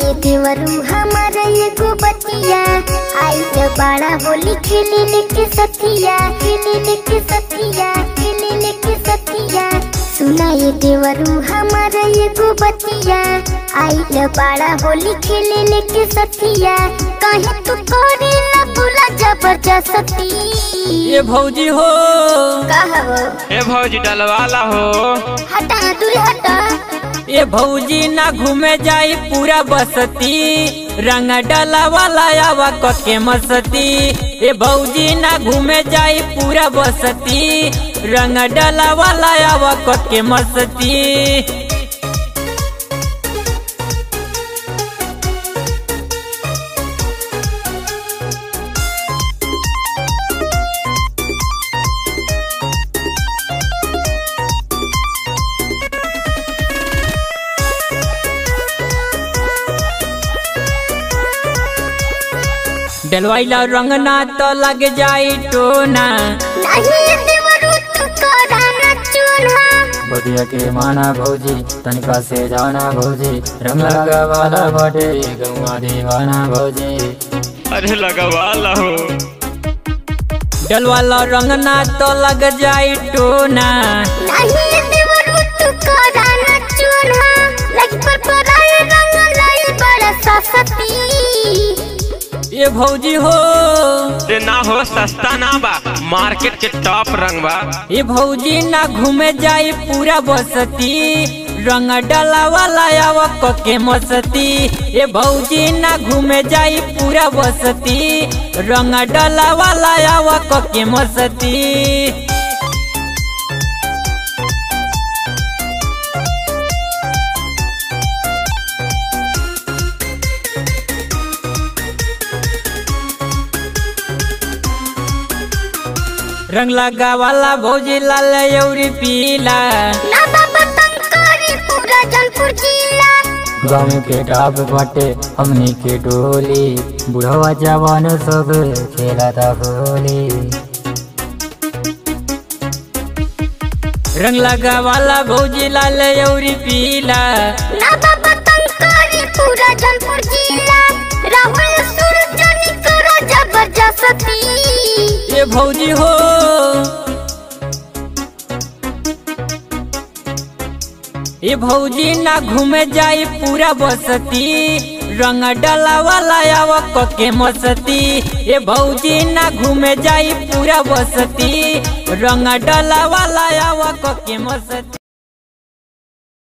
ये देवरू हमारा एगो बतिया आई तो बड़ा होली खेले लेके सतिया खेले लेके सतिया खेले लेके सतिया सुना ये देवरू हमारा एगो बतिया आई तो बड़ा होली खेले लेके सतिया कहे तू करे ना बुला जबरदस्ती ये भौजी हो कहबो ए भौजी डलवाला हो हटा दूर हटा ये भौजी ना घूमे जाई पूरा बसती रंग डाला वाला आवा के मस्ती ये भौजी ना घूमे जाई पूरा बसती रंग डाला वाला आवा के मस्ती डलवाइला रंग ना तो लग जाई टोना नहीं ये देवरू तू करा ना चूल्हा बतिया के माना भौजी तनिका से जाना भौजी रंग लगा वाला बाटे गौआ दीवाना भौजी अरे लगवाला हो डलवाला रंग ना तो लग जाई टोना नहीं ये देवरू तू करा ना चूल्हा लग पर पराए रंग लाई बड़ा सस्ती ये भौजी हो ते ना हो सस्ता ना बा मार्केट के टॉप रंग बा ये भौजी ना घूमे जाई पूरा बसती रंग डाला वाला आवा के मस्ती ये भौजी ना घूमे जाई पूरा बसती रंग डाला वाला आवा के मस्ती रंग लगा वाला भौजी लाल यौरी पीला ना बाबा तंकारी पूरा जौनपुर जिला गाँव के टाप बाटे हमनी के टोली बुढ़वा जवान सब खेला था होली रंग लगा वाला भौजी लाल यौरी पीला ना बाबा तंकारी पूरा जौनपुर जिला राहुल सूरजनी करा जबरदस्ती ये भौजी हो ये भौजी ना घूमे जाई पूरा बसती रंग डाला वाला आवा के मस्ती ये भौजी ना घूमे जाई पूरा बसती रंग डाला वाला आवा के मस्ती